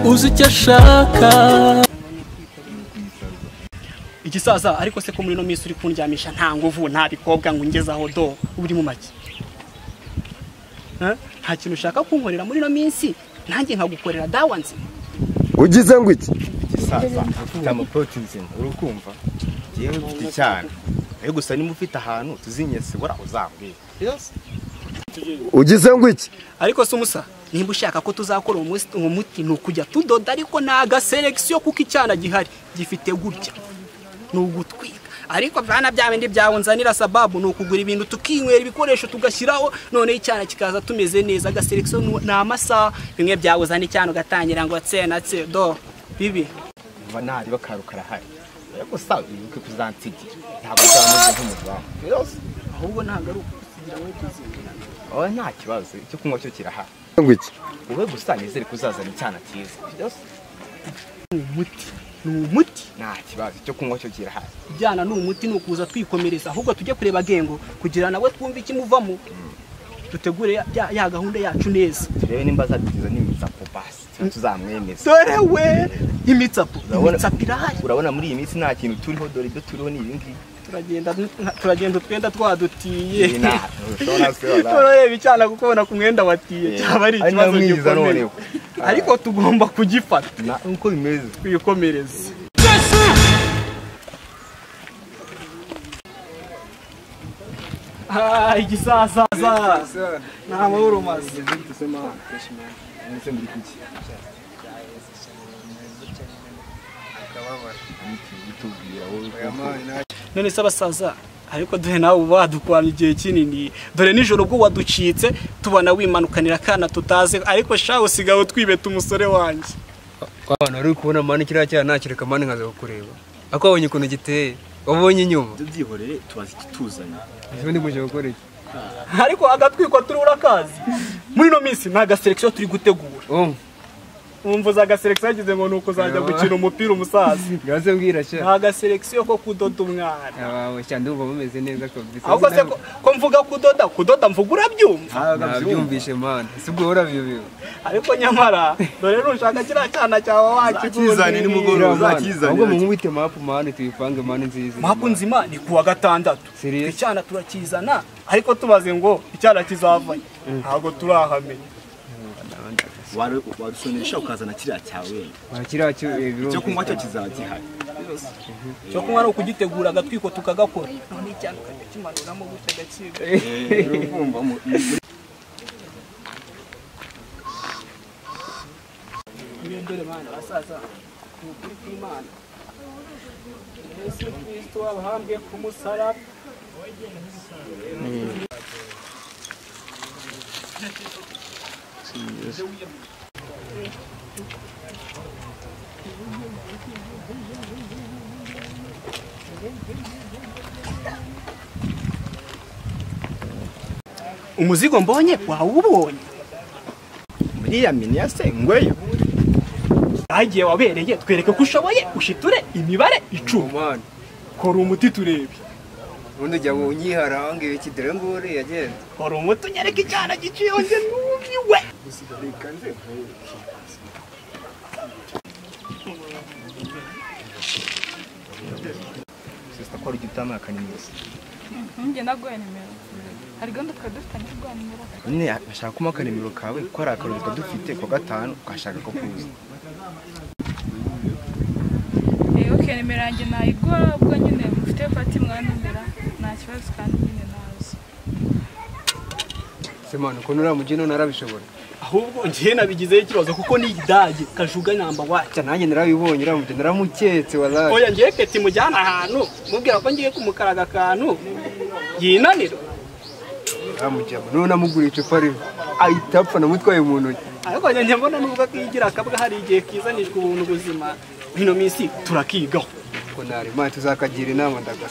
uzi icyo ashaka igisaza ariko se ko muri ino minsi uri kundyamisha nta nguvu nta bikobwa ngo ungezaho do uri mu make Eh? nta kintu ushaka kunkorera muri ino minsi nanjye nkagukorera dawa nzima ugize ngo iki gisaza ufite amaporoti nzima urukumva ngewe mfite icyana nawe gusa niba ufite ahantu tuzinyesibura uzambwira ugize ngo iki ariko se umusa nimba ushaka ko tuzakora uwo musi- uwo muti ni ukujya tudoda ariko ni agaselekisiyo kuko icyana gihari gifite gutya ni ugutwika ariko bana bya bindi byawe nzanira sababu ni ukugura ibintu tukinywera ibikoresho tugashyiraho noneho icyana kikaza tumeze neza agaselekisiyo ni ni amasaha bimwe byawe uzana icyana ugatangira ngo tse na tse do bibi mva nahari bakaru karahari nawe gusa wibuke kuzansigira ntabwo uzameze nk'umuzamu yose ahubwo ntabwo ari ukusigira wowe kuzirira wowe nta kibazo icyo kunywa cyo kirahari ngo iki wowe gusa nizere ko uzazana icyana cyiza yose ni umuti ni umuti nta kibazo icyo kunywa cyo kirahari ibyana ni umuti ni ukuza twikomereza ahubwo tujye kureba gengo kugira nawe twumve ikimuvamo dutegure ya, ya- ya gahunda yacu neza turebe nimba azadutiza n'imiza ku basi tuba tuzamwemeza dore we imitsapo Urabona- imitsapo irahari urabona muri iyi minsi nta kintu turiho dore ibyo turiho ni ibi ngibi turagenda nka- turagenda utwenda twadutiye Iyi nta- ntushobora kubibona. turareba icyana kuko ubona ku mwenda watiye cyaba ari ari ikibazo nyamwiza gikomeye noneho. ariko tugomba kugifata na uko bimeze twikomereze Ah, igisasaza nta mahoro umaze Mwese muri kuki bitubwira wowe none se abasaza ariko dore nawe uba wadukwamye igihe kinini dore nijoro ubwo waducitse tubona wimanukanira akana tutazi ariko shawe usigaye twibeta umusore wanjye abantu wari uri kubona mani kiriya cyana nakireka mani nkaza kukureba ariko wabonye ukuntu giteye wabonye inyuma byihorere tubaza ikituzanye ejo ndi kujya gukora iki ariko agatwikwa turi urakazi muri ino minsi nta gaselekisiyo turi gutegura oh wumva agaselekisiyo yagize ngo ni ukuzajya gukina umupira umusaza ngaze mbwira sha nta gaselekisiyo ko kudoda umwana abawe cyane ndumva mumeze neza kabisa ahubwo se ko- ko mvuga kudoda kudoda mvuga urabyumva nabyumvishe mani si ubwo urabiyobewe ariko nyamara dore nushaka kiriya cyana cyawe wakikuzanira ahubwo mumubite mapu mani tuyipange mani nziza mapu nzima ni kuwa gatandatu Serious? icyana turakizana ariko tubaze ngo icyana kizavanye ntabwo turahamenya warusonesha ukazana kiriya cyawe wenda Aha kiriya cyo eh, birumvikana. icyo kunywa cyo kizaba gihari cyo kunywa ni ukugitegura agatwiko tukagakora none icyana ukajyakimanuramo gutya agaciro urumva mu- niyo dore bana basaza ni ukuri kw'imana yesu kristo wabahambwe ku musaraba umuzigo mbonye wawubonye iriya mini ya se ngweyo bagiye wabereye twereke ko ushoboye ushiture imibare icumi mani kora umuti turebe ubundi ujya ngo unyihara wangiwe iki dore ngore yagenda kora umuti unyereke icyana giciye njye numiwe sisita ko ari ujya utama akanimero Ninjye naguhaye nimero hari gahunda twari dufitanye yo guha nimero none ashaka kuma akanimero kawe ko ari akarori kadufite ku wa gatanu ukashaka ko kuza Eh, ok nimero yanjye nayiguha ubwo nyine mufite pati mwanumira nta kibazo kandi nyine nazo se mani ukuntu uriya mugino narabishobora ahubwo njye nabigizeho ikibazo kuko ni idage kajuga namba wacu cya nanjye narabibonye uriya mugino naramuketse wazaje oya njye peti mujyana ahantu mubwira ko ngiye kumukaraga akantu yinanira amujyamo noneho namugura icupa rimwe ahita apfa namutwaye mu ntoki ariko njye mbona nubwo akigira akabwa hari igihe kizanishwa ubuntu buzima ino minsi turakigaho ngo nari mani tuzakagira inama ndagasa